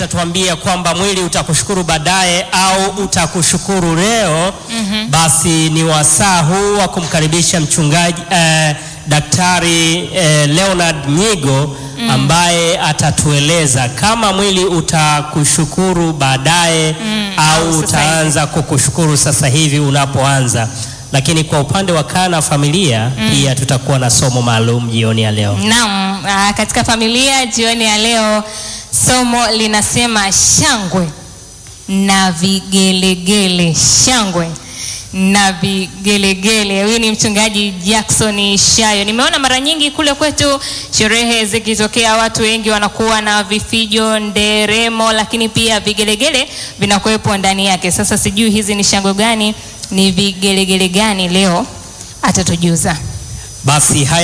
Utatuambia kwamba mwili utakushukuru baadaye au utakushukuru leo. Basi ni wasaa huu wa kumkaribisha mchungaji eh, Daktari eh, Leonard Nyigo ambaye atatueleza kama mwili utakushukuru baadaye au au sasa utaanza kukushukuru sasa hivi unapoanza. Lakini kwa upande wa kaa na familia pia tutakuwa na somo maalum jioni ya leo. Naam, ah, katika familia jioni ya leo somo linasema shangwe na vigelegele. Shangwe na vigelegele. Huyu ni mchungaji Jackson Shayo. Nimeona mara nyingi kule kwetu sherehe zikitokea, watu wengi wanakuwa na vifijo, nderemo, lakini pia vigelegele vinakuwepo ndani yake. Sasa sijui hizi ni shangwe gani, ni vigelegele gani leo atatujuza. Basi haya